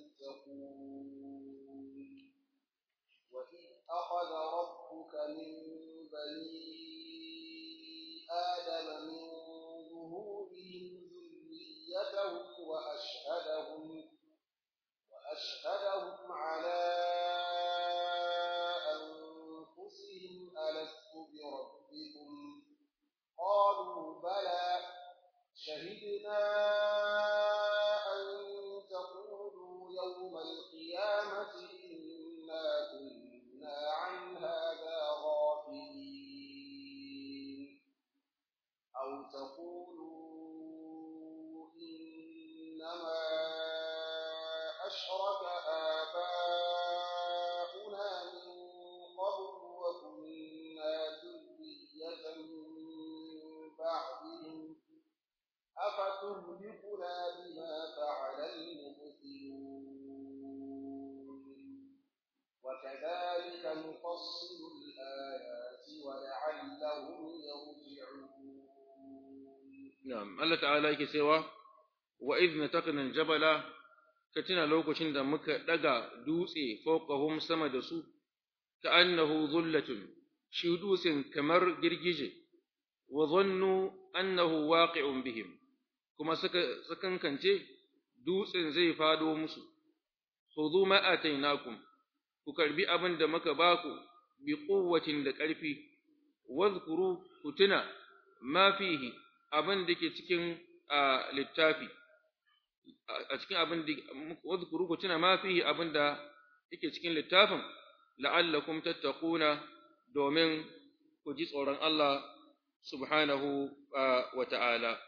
[SPEAKER 2] تتقون وإذ أخذ ربك من بني آدم من ظهورهم ذريتهم وأشهدهم وأشهدهم على أنفسهم ألست بربكم قالوا بلى شهدنا أن تقولوا يوم القيامة إنا كنا عن هذا غافلين أو تقولوا إنما أشرك آباؤنا من قبل وكنا ذرية من بعدهم أفتهلكنا بما فعل المبطلون وكذلك نفصل الآيات ولعلهم يرجعون
[SPEAKER 1] na'am Allah ta'ala yake cewa wa idh nataqna al-jabala katina lokacin da muka daga dutse fawqahum sama da su ka'annahu dhullatun shi dutsen kamar girgije wa dhannu annahu waqi'un bihim kuma suka sakankance dutsen zai fado musu khudhu ma atainakum ku karbi abin da muka baku bi quwwatin da ƙarfi wadhkuru kutuna ma fihi abin da ke cikin littafi a cikin abin da wadhkuru kutuna ma fihi abin da yake cikin littafin la'allakum tattaquna domin ku ji tsoron Allah subhanahu wa ta'ala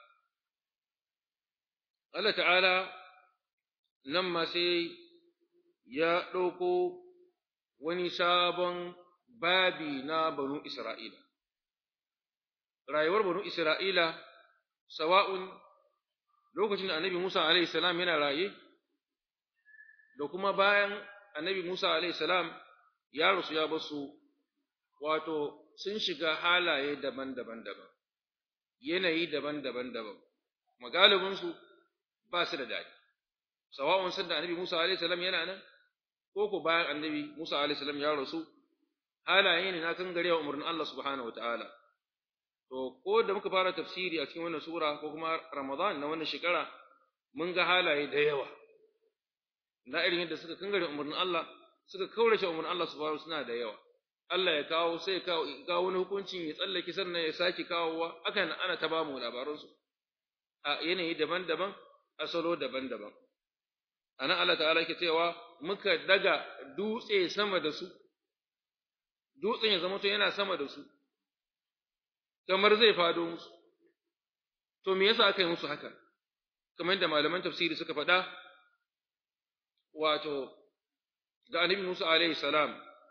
[SPEAKER 1] Allah ta'ala nan ma sai ya ɗauko wani sabon babi na banu Isra'ila. Rayuwar banu Isra'ila, sawa'un lokacin da annabi Musa salam yana raye, da kuma bayan annabi Musa salam ya rasu ya basu, wato sun shiga halaye daban-daban daban, yanayi daban-daban daban, magalibinsu ba su da daɗi. Sawa'un sanda annabi Musa salam yana nan, ko ko bayan annabi Musa alaihi salam ya rasu halaye ne na kangarewa umarnin Allah subhanahu wataala to ko da muka fara tafsiri a cikin wannan sura ko kuma Ramadan na wannan shekara mun ga halaye da yawa na irin yadda suka kangare umarnin Allah suka kaurace umarnin Allah subhanahu suna da yawa Allah ya kawo sai ya kawo ga wani hukuncin ya tsallake sannan ya sake kawowa akan ana ta bamu labaransu a yanayi daban-daban a salo daban-daban anan Allah ta'ala yake cewa muka daga dutse sama da su dutsen ya zama to yana sama da su kamar zai fado musu to me yasa aka yi musu haka kamar da malaman tafsiri suka faɗa wato da annabi Musa alaihi salam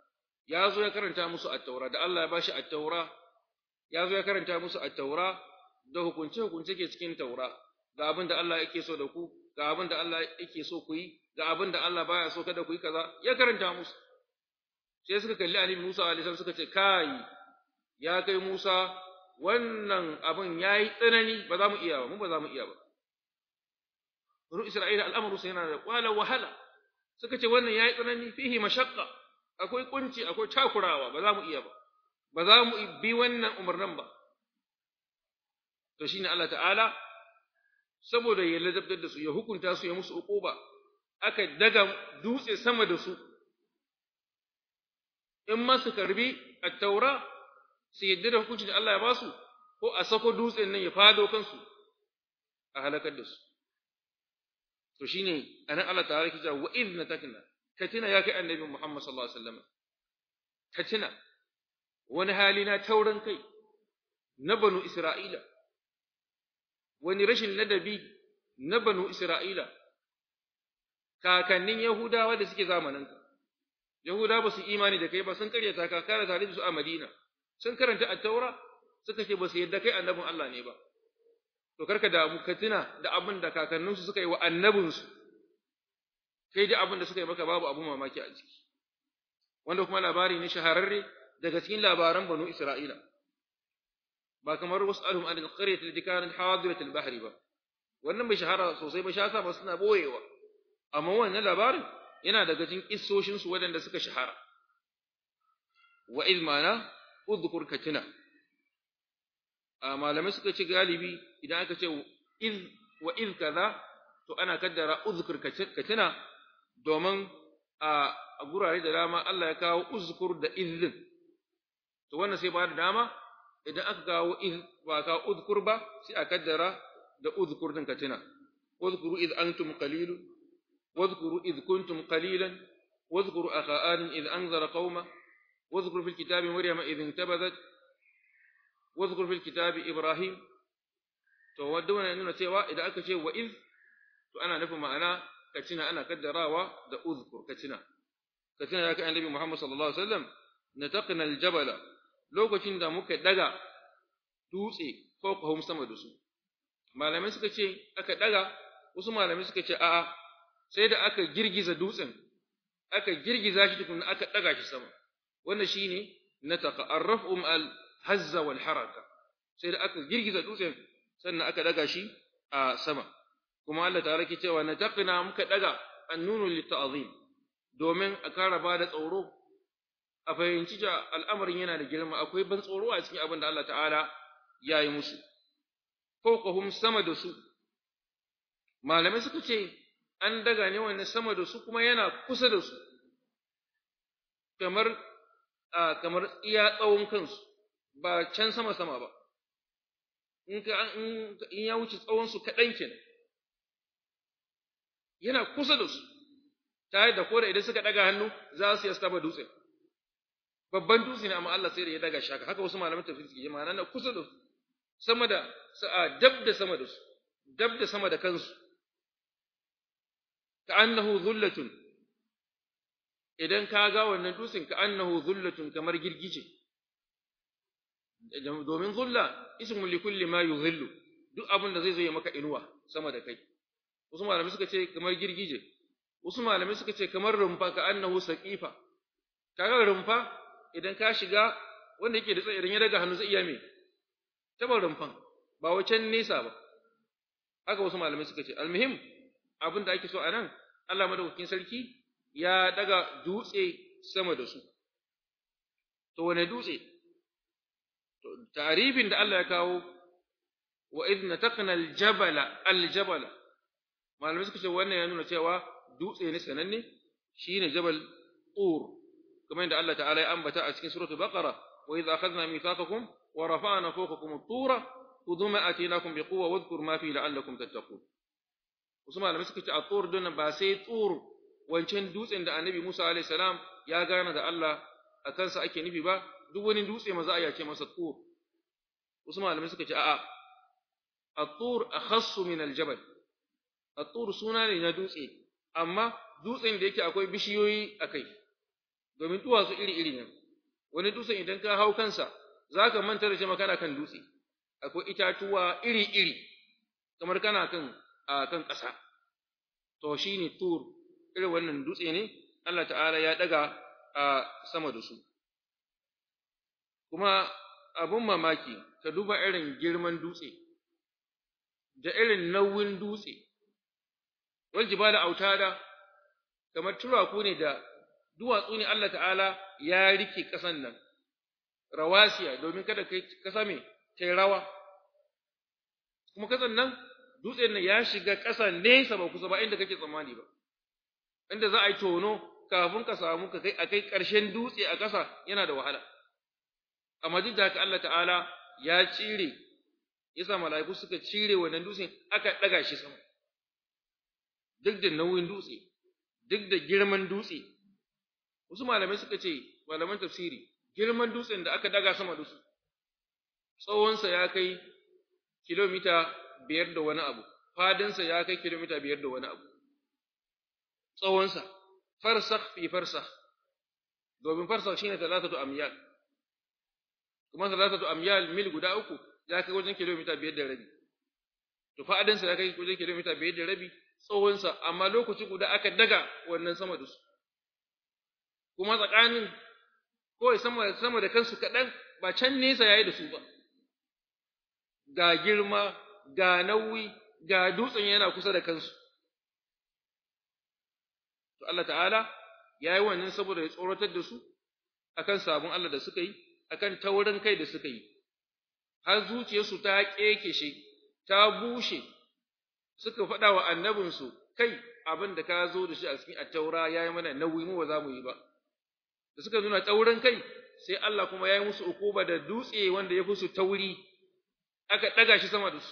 [SPEAKER 1] ya zo ya karanta musu at-taura da Allah ya bashi at-taura ya zo ya karanta musu at-taura da hukunce hukunce ke cikin taura ga abin da Allah yake so da ku ga abin da Allah yake so ku yi ga abin da Allah baya so kada ku yi kaza ya karanta musu sai suka kalli annabi Musa alaihi salam suka ce kai ya kai Musa wannan abin yayi tsanani ba za mu iya ba mu ba za mu iya ba Banu Isra'ila al'amuru sai yana da wala wahala suka ce wannan yayi tsanani fihi mashaqqa akwai kunci akwai takurawa ba za mu iya ba ba za mu bi wannan umarnin ba to shine Allah ta'ala saboda ya ladabtar da su ya hukunta su ya musu uquba aka daga dutse sama da su in ma su karbi at-taura su yadda da hukuncin da Allah ya ba su ko a sako dutsen nan ya fado kansu a halakar da su to shine anan Allah ta'ala yake cewa wa idh natakna katina ya kai annabi Muhammad sallallahu alaihi wasallam katina wani hali na tauran kai na banu Isra'ila wani rashin ladabi na banu Isra'ila kakannin Yahudawa da suke zamaninka Yahuda ba su imani da kai ba sun karyata ka kare tare da su a Madina sun karanta at-Taura suka ce ba su yadda kai annabin Allah ne ba to karka damu ka tuna da abin da kakanninsu suka yi wa annabinsu kai da abin da suka yi maka babu abin mamaki a ciki wanda kuma labari ne shahararre daga cikin labaran banu Isra'ila ba kamar wasu alhum an al-qaryat allati kanat hadirat al-bahr ba wannan bai shahara sosai ba shasa ba suna boyewa amma wannan labarin yana daga cikin kissoshin su wadanda suka shahara wa idh mana udhkur katina a malamai suka ce galibi idan aka ce iz wa iz kaza to ana kaddara uzkur katina domin a gurare da dama Allah ya kawo uzkur da izin to wannan sai ba da dama idan aka kawo iz ba kawo uzkur ba sai a kaddara da uzkur din katina uzkuru iz antum qalilun واذكروا إذ كنتم قليلا واذكروا أخا آد إذ أنذر قومه واذكروا في الكتاب مريم إذ انتبذت واذكر في الكتاب إبراهيم to wadda wannan nuna cewa idan aka ce wa iz to ana nufin ma'ana ka tuna ana kaddarawa da uzkur ka tuna ka tuna ya kai annabi Muhammad sallallahu alaihi wasallam nataqna aljabala lokacin da muka daga dutse ko kahum sama da su malamai suka ce aka daga wasu malamai suka ce a'a sai da aka girgiza dutsen aka girgiza shi tukun aka daga shi sama wannan shine nataqa arrafum al hazza wal haraka sai da aka girgiza dutsen sannan aka daga shi a sama kuma Allah ta rake cewa na taqna muka daga annunu lita'zim domin a kara ba da tsoro a fahimci da al'amarin yana da girma akwai ban tsoro a cikin abin da Allah ta'ala ya yi musu fawqahum sama da su malamai suka ce an daga ne wannan sama da su kuma yana kusa da su kamar kamar iya tsawon kansu ba can sama sama ba in ka in ya wuce tsawon su kaɗan kenan yana kusa da su ta da ko da idan suka daga hannu za su yi staba dutse babban dutse ne amma Allah sai da ya daga shaka haka wasu malaman tafsir suke yi ma'ana na kusa da su sama da sa'a dab da sama da su dab da sama da kansu ka annahu dhullatun idan ka ga wannan dutsen ka annahu dhullatun kamar girgije domin zulla ismu li kulli ma yuzillu duk abin da zai zo ya maka inuwa sama da kai wasu malamai suka ce kamar girgije wasu malamai suka ce kamar rumfa ka annahu saqifa kaga rumfa idan ka shiga wanda yake da tsayi idan ya daga hannu zai iya me tabar rumfan ba wacan nesa ba haka wasu malamai suka ce almuhim abin da ake so anan Allah madaukakin sarki ya daga dutse sama da su to wane dutse tarifin da Allah ya kawo wa idh nataqna al-jabala al-jabala malamai suka ce wannan ya nuna cewa dutse ne sananne shine jabal tur kamar yadda Allah ta'ala ya ambata a cikin suratul baqara wa idh akhadna mithaqakum wa rafa'na fawqakum at-tura khudhu ma atinakum biquwwa wadhkur ma fihi la'allakum tattaqun wasu malamai suka ce at-tur din ba sai tur wancan dutsen da annabi Musa alaihi salam ya gane da Allah a kansa ake nufi ba duk wani dutse ma za a yace masa tur wasu malamai suka ce a'a at-tur akhassu min al-jabal at-tur suna ne na dutse amma dutsen da yake akwai bishiyoyi akai domin duwatsu iri-iri ne wani dutsen idan ka hau kansa za ka manta da shi kana kan dutse akwai itatuwa iri-iri kamar kana kan a kan ƙasa to shi ne tur irin wannan dutse ne Allah ta'ala ya daga a sama da su kuma abun mamaki ka duba irin girman dutse da irin nauyin dutse wal jibala autada kamar turaku ne da duwatsu ne Allah ta'ala ya rike ƙasan nan rawasiya domin kada kai ƙasa mai ta rawa kuma ƙasan nan dutsen nan ya shiga ƙasa nesa ba kusa ba inda kake tsammani ba inda za a yi tono kafin ka samu ka kai a kai ƙarshen dutse a ƙasa yana da wahala amma duk da haka Allah ta'ala ya cire yasa mala'iku suka cire wannan dutsen aka ɗaga shi sama duk da nauyin dutse duk da girman dutse wasu malamai suka ce malaman tafsiri girman dutsen da aka daga sama da su tsawonsa ya kai kilomita biyar da wani abu fadinsa ya kai kilomita biyar da wani abu tsawonsa farsakh fi farsakh domin farsakh shine talatatu amyal kuma talatatu amyal mil guda uku ya kai wajen kilomita biyar da rabi to fadinsa ya kai wajen kilomita biyar da rabi tsawonsa amma lokaci guda aka daga wannan sama da su kuma tsakanin kawai sama sama da kansu kaɗan ba can nesa yayi da su ba ga girma ga nauyi ga dutsen yana kusa da kansu to Allah ta'ala yayi wannan saboda ya tsoratar da su akan sabon Allah da suka yi akan taurin kai da suka yi har zuciyarsu ta kekeshe ta bushe suka faɗa wa annabinsu kai abin da ka zo da shi a cikin attaura yayi mana nauyi mu ba za mu yi ba da suka nuna taurin kai sai Allah kuma ya yi musu ukuba da dutse wanda ya fi su tauri aka ɗaga shi sama da su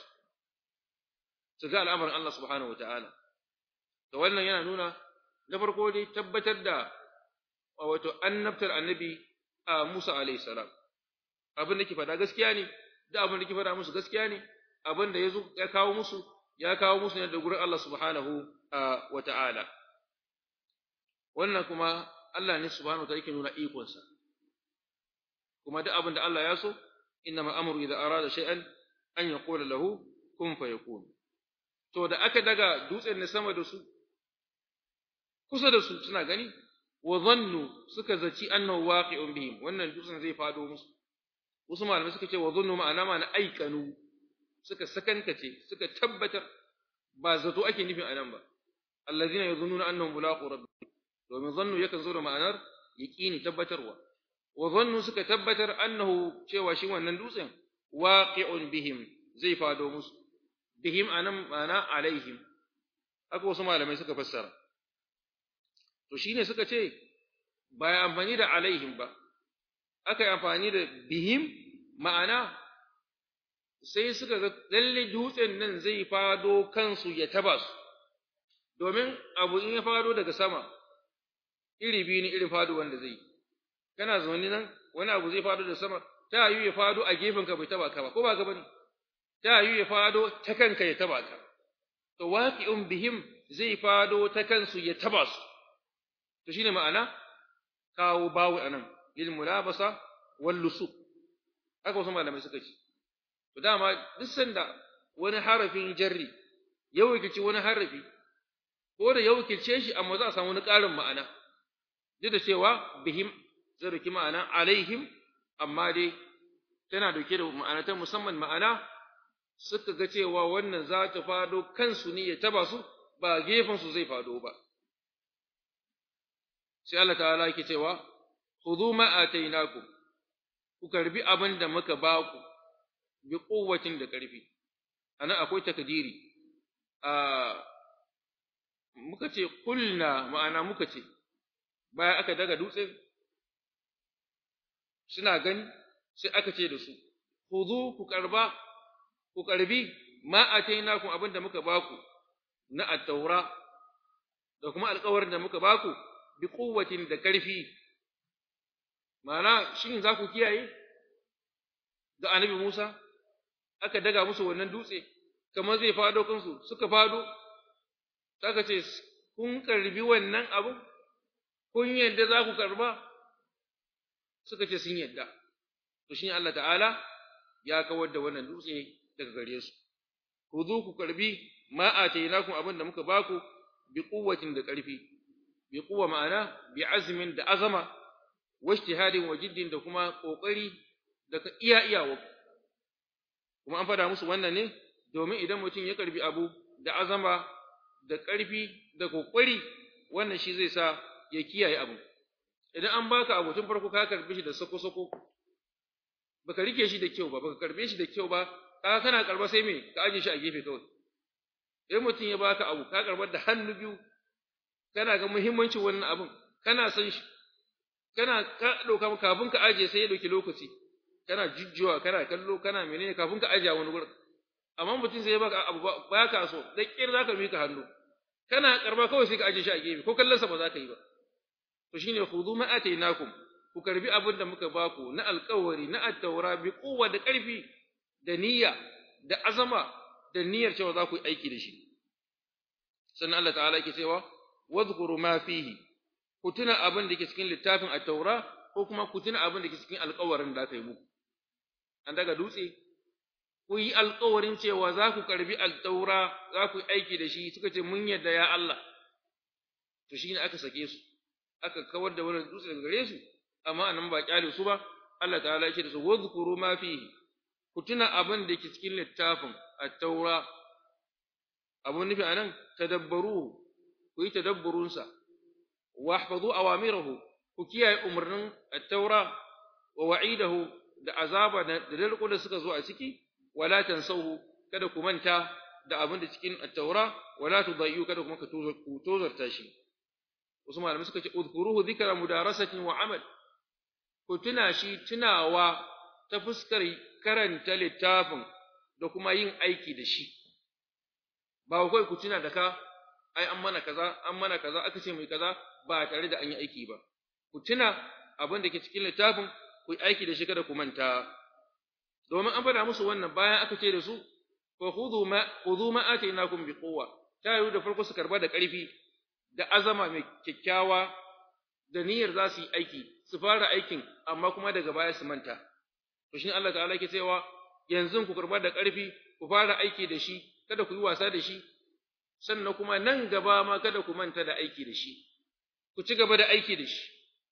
[SPEAKER 1] su ga al'amarin Allah subhanahu wata'ala da wannan yana nuna na farko dai tabbatar da wato annabtar annabi a Musa alaihi salam abin da ke faɗa gaskiya ne da abin da ke faɗa musu gaskiya ne abin da ya kawo musu ya kawo musu ne da gurin Allah subhanahu wata'ala wannan kuma Allah ne subhanahu wa ta'ala yake nuna ikonsa kuma duk abin da Allah ya so innama amru idza arada shay'an an yaqula lahu kun fayakun to da aka daga dutsen ne sama da su kusa da su suna gani wa dhannu suka zaci annahu waqi'un bihim wannan dutsen zai fado musu wasu malamai suka ce wa dhannu ma'ana ma na aikanu suka sakankace suka tabbatar ba zato ake nufin anan ba allazina yadhunnuna annahum mulaqu rabbihim domin zannu yakan zo da ma'anar yaqini tabbatarwa wa zannu suka tabbatar annahu cewa shi wannan dutsen waqi'un bihim zai fado musu bihim anan ma'ana alaihim haka wasu malamai suka fassara to shine suka ce ba ya amfani da alaihim ba aka yi amfani da bihim ma'ana sai suka ga lalle dutsen nan zai fado kansu ya taba su domin abu in ya fado daga sama iri biyu ne irin fado wanda zai kana zaune nan wani abu zai fado da sama ta yi ya fado a gefen ka bai taba ka ba ko ba ka bane ta yi ya fado ta kanka ya taba ka to waqi'un bihim zai fado ta kansu ya taba su to shine ma'ana kawo bawu anan lil mulabasa wal lusuq haka wasu malamai suka ce to dama duk sanda wani harafin jarri ya wakilci wani harafi ko da ya wakilce shi amma za a samu wani ƙarin ma'ana duk da cewa bihim zai dauki ma'ana alaihim amma dai tana dauke da ma'ana ta musamman ma'ana suka ga cewa wannan za ta fado kansu ne ya taba su ba gefen su zai fado ba sai Allah ta'ala yake cewa khudhu ma atainakum ku karbi abin da muka ba ku bi quwwatin da karfi ana akwai takdiri a muka ce kulna ma'ana muka ce bayan aka daga dutsen suna gani sai aka ce da su khudhu ku karba ku karbi ma atainakum abin da muka ba ku na at-taura da kuma alƙawarin da muka ba ku bi quwwatin da karfi ma'ana shin za ku kiyaye ga annabi Musa aka daga musu wannan dutse kamar zai fado kansu suka fado saka ce kun karbi wannan abu kun yadda za ku karba suka ce sun yadda to shine Allah ta'ala ya kawar da wannan dutse daga gare su ku zo ku karbi ma atainakum abin da muka baku bi quwwatin da karfi bi quwwa ma'ana bi azmin da azama wa ijtihadin wa jiddin da kuma kokari da iya iyawa kuma an fada musu wannan ne domin idan mutum ya karbi abu da azama da karfi da kokari wannan shi zai sa ya kiyaye abu idan an baka abu tun farko ka karbe shi da sako-sako baka rike shi da kyau ba baka karbe shi da kyau ba kaga kana karba sai me ka aje shi a gefe kawai idan mutum ya baka abu ka karbar da hannu biyu kana ga muhimmancin wannan abun kana san shi kana ka dauka kafin ka aje sai ya dauki lokaci kana jujjuwa kana kallo kana menene kafin ka aje wani gurin amma mutum sai ya baka abu baka so da kir zaka mika hannu kana karba kawai sai ka aje shi a gefe ko kallon sa ba za ka yi ba to shine khudhu ma atainakum ku karbi abin da muka baku na alƙawari na at-taura bi quwwa da ƙarfi da niyya da azama da niyyar cewa za ku yi aiki da shi sannan Allah ta'ala yake cewa wadhkuru ma fihi ku tuna abin da ke cikin littafin at-taura ko kuma ku tuna abin da ke cikin alƙawarin da aka yi muku an daga dutse ku yi alƙawarin cewa za ku karbi at-taura za ku yi aiki da shi suka ce mun yarda ya Allah to shine aka sake su aka kawar da wannan dutse daga gare su amma anan ba kyale su ba Allah ta'ala yake da su wadhkuru ma fihi ku tuna abin da yake cikin littafin at-taura abun nufi anan tadabbaru ku yi tadabburun sa wahfazu awamirahu ku kiyaye umarnin at-taura wa wa'idahu da azaba da dalko da suka zo a ciki wala tansahu kada ku manta da abin da cikin at-taura wala tudayyu kada kuma ka tozarta shi wasu malamai suka ce udkuruhu dhikra mudarasatin wa amal ku tuna shi tunawa ta fuskar karanta littafin da kuma yin aiki da shi ba kai ku tuna da ka ai an mana kaza an mana kaza aka ce mai kaza ba tare da an yi aiki ba ku tuna abin da ke cikin littafin ku yi aiki da shi kada ku manta domin an faɗa musu wannan bayan aka ce da su fa khudhu ma khudhu ma atainakum bi quwwa ta yi da farko su karba da ƙarfi da azama mai kyakkyawa da niyyar za su yi aiki su fara aikin amma kuma daga baya su manta to shin Allah ta'ala yake cewa yanzu ku karba da ƙarfi ku fara aiki da shi kada ku yi wasa da shi sannan kuma nan gaba ma kada ku manta da aiki da shi ku ci gaba da aiki da shi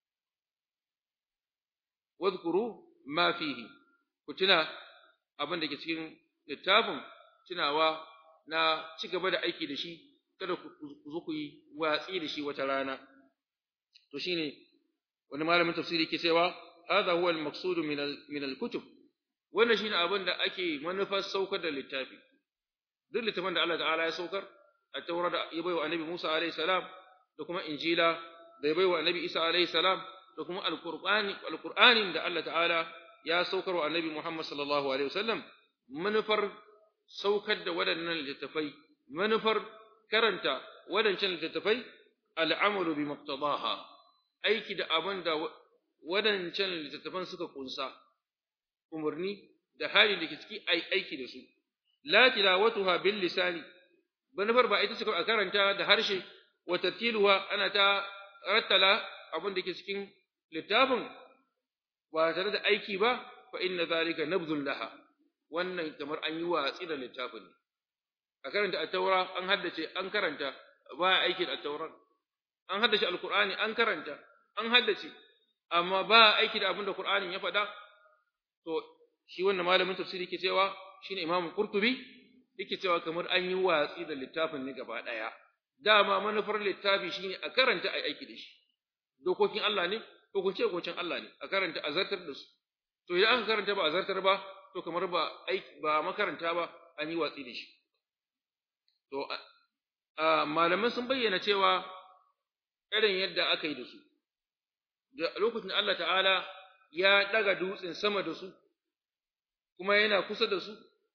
[SPEAKER 1] wadhkuru ma fihi ku tuna abin da ke cikin littafin tunawa na ci gaba da aiki da shi kada ku zo ku yi watsi da shi wata rana to shine wani malamin tafsiri ke cewa hadha huwa al-maqsud min min al-kutub wannan shine abin da ake manufar saukar da littafi duk littafin da Allah ta'ala ya saukar a taura da ya baiwa annabi Musa alaihi salam da kuma injila da ya baiwa annabi Isa alaihi salam da kuma al-qur'ani al-qur'anin da Allah ta'ala ya saukar wa annabi Muhammad sallallahu alaihi wasallam manufar saukar da waɗannan littafai manufar karanta waɗancan littattafai al'amalu bi muqtadaha aiki da abin da waɗancan littattafan suka kunsa umarni da hali da ke ciki ai aiki da su la tilawatuha bil lisani manufar ba ita ce a karanta da harshe wa tartiluha ana ta rattala abin da ke cikin littafin ba tare da aiki ba fa inna zalika nabdhun laha wannan kamar an yi watsi da littafin ne a karanta at-taura an haddace an karanta ba aiki da at-tauran an haddace al-qur'ani an karanta an haddace amma ba aiki da abin da qur'anin ya faɗa to shi wannan malamin tafsiri ke cewa shine imamu qurtubi yake cewa kamar an yi watsi da littafin ne gaba daya dama manufar littafi shine a karanta ai aiki da shi dokokin Allah ne hukunce hukuncin Allah ne a karanta a zartar da su to idan aka karanta ba a zartar ba to kamar ba aiki ba makaranta ba an yi watsi da shi to malaman sun bayyana cewa irin yadda aka yi da su da lokacin Allah ta'ala ya daga dutsen sama da su kuma yana kusa da su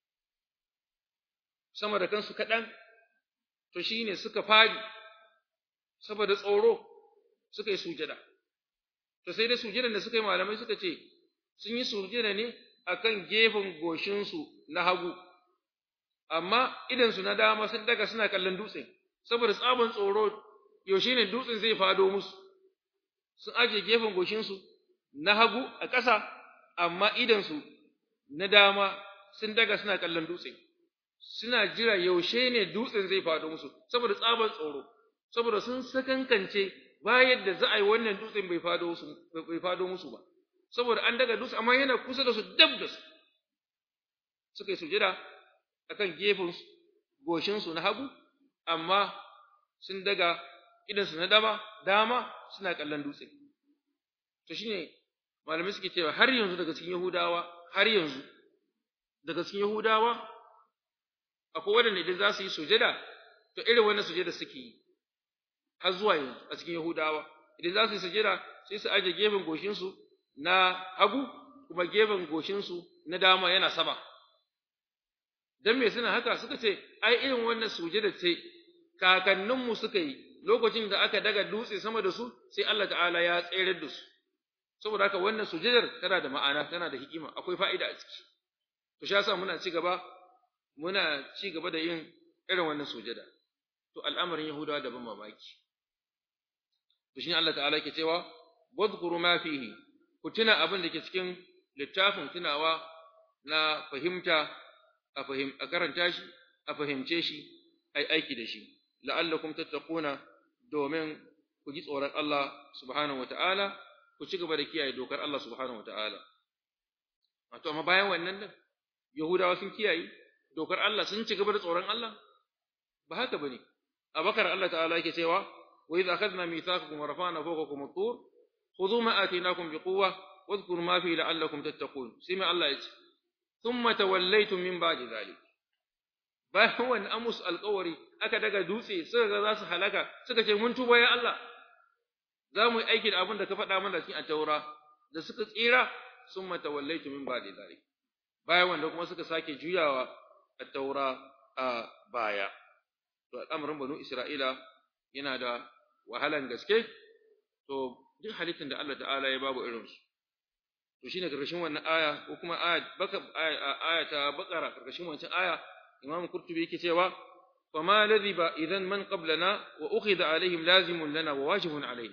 [SPEAKER 1] sama da kansu kaɗan to shine suka fadi saboda tsoro suka yi sujada to sai dai sujadan da suka yi malamai suka ce sun yi sujada ne akan gefen goshinsu na hagu amma idansu na dama sun daga suna kallon dutsen saboda tsaban tsoro yaushe ne dutsen zai fado musu sun aje gefen goshinsu na hagu a ƙasa amma idansu na dama sun daga suna kallon dutse suna jira yaushe ne dutsen zai faɗo musu saboda tsabar tsoro saboda sun sakankance bayan da za a yi wannan dutsen bai faɗo bai faɗo musu ba saboda an daga dutse amma yana kusa da su dab da su suka yi sujada akan gefen goshinsu na hagu amma sun daga idansu na dama dama suna kallon dutse to shine malamai suke cewa har yanzu daga cikin Yahudawa har yanzu daga cikin Yahudawa akwai waɗanda idan za su yi sujada to irin wannan sujada suke yi har zuwa yanzu a cikin Yahudawa idan za su yi sujada sai su aje gefen goshinsu na hagu kuma gefen goshinsu na dama yana sama dan me suna haka suka ce ai irin wannan sujada ce kakanninmu suka yi lokacin da aka daga dutse sama da su sai Allah ta'ala ya tsere da su saboda haka wannan sujadar tana da ma'ana tana da hikima akwai fa'ida a ciki to shi yasa muna ci gaba muna ci gaba da yin irin wannan sujada to al'amarin yahudawa da ban mamaki to shine Allah ta'ala yake cewa wadhkuru ma fihi ku tuna abin da ke cikin littafin tunawa na fahimta a fahim a karanta shi a fahimce shi ai aiki da shi la'allakum tattaquna domin ku ji tsoron Allah subhanahu wata'ala ku ci gaba da kiyaye dokar Allah subhanahu wata'ala wato amma bayan wannan din Yahudawa sun kiyaye dokar Allah sun ci gaba da tsoron Allah ba haka bane Abakar Allah ta'ala yake cewa wa idza akhadna mithaqakum wa rafa'na fawqakum at-tur khudhu ma atinakum biquwwa wadhkuru ma fihi la'allakum tattaqun sai mai Allah yace thumma tawallaytum min ba'di dhalik bayan wannan amus alƙawari aka daga dutse suka ga za su halaka suka ce mun tuba ya Allah za mu yi aiki da abin da ka faɗa mana cikin taura da suka tsira sun matawallaitu min ba'di zalik bayan wanda kuma suka sake juyawa a taura a baya to al'amarin banu isra'ila yana da wahalan gaske to duk halittar da Allah ta'ala ya babu irin su to shine karkashin wannan aya ko kuma aya baka aya ta bakara karkashin wancan aya imam kurtubi yake cewa fama ladhiba idan man qablana wa ukhidha alaihim lazimun lana wa wajibun alaina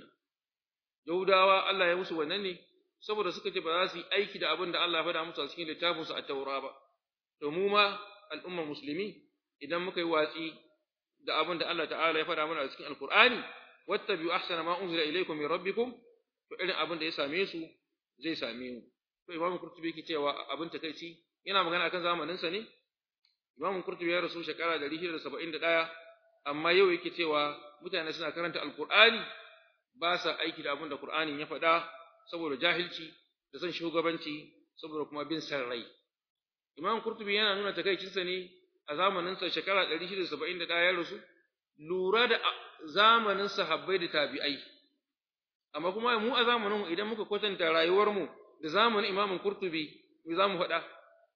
[SPEAKER 1] Yahudawa Allah ya musu wannan ne saboda suka ce ba za su yi aiki da abin da Allah ya faɗa musu a cikin littafinsu a Taura ba. To mu ma al'ummar musulmi idan muka yi watsi da abin da Allah ta'ala ya faɗa mana a cikin Alƙur'ani wattabi'u ahsana ma unzila ilaykum min rabbikum to irin abin da ya same su zai same mu. To Imam Qurtubi yake cewa abin takeici yana magana akan zamanin sa ne. Imam Qurtubi ya rasu shekara 671 amma yau yake cewa mutane suna karanta Alƙur'ani ba sa aiki da abin da Qur'ani ya faɗa saboda jahilci da son shugabanci saboda kuma bin san rai. Imam Qurtubi yana nuna takaicinsa ne a zamaninsa shekara 671 ya rasu lura da zamanin sahabbai da tabi'ai. Amma kuma mu a zamaninmu idan muka kwatanta rayuwarmu da zamanin Imam Qurtubi me za mu faɗa?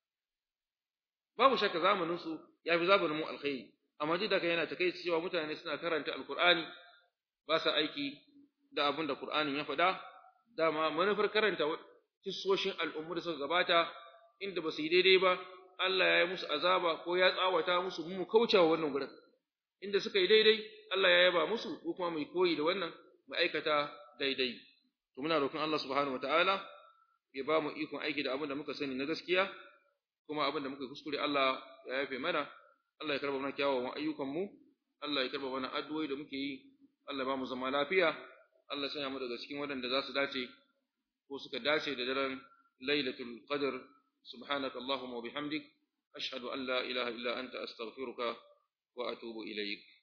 [SPEAKER 1] Babu shakka zamaninsu ya fi zamanin mu alkhairi. Amma duk da yana takaici cewa mutane suna karanta Alkur'ani ba sa aiki da abin da Qur'anin ya faɗa, dama manufar karanta kissoshin al'ummu da suka gabata inda ba su yi daidai ba, Allah ya yi musu azaba ko ya tsawata musu mu kaucewa wannan gurin. Inda suka yi daidai, Allah ya yaba musu ko kuma mai koyi da wannan mu aikata daidai. To muna roƙon Allah subhanahu wataala ya ba mu ikon aiki da abin da muka sani na gaskiya, kuma abin da muka kuskure Allah ya yafe mana, Allah ya karba mana kyawawan ayyukanmu, Allah ya karba mana addu'o'i da muke yi, Allah ba mu zama lafiya, Allah sanya mu daga cikin waɗanda za su dace ko suka dace da daren Lailatul Qadr subhanaka Allahumma wa bihamdik ashhadu an la ilaha illa anta astaghfiruka wa atubu ilayk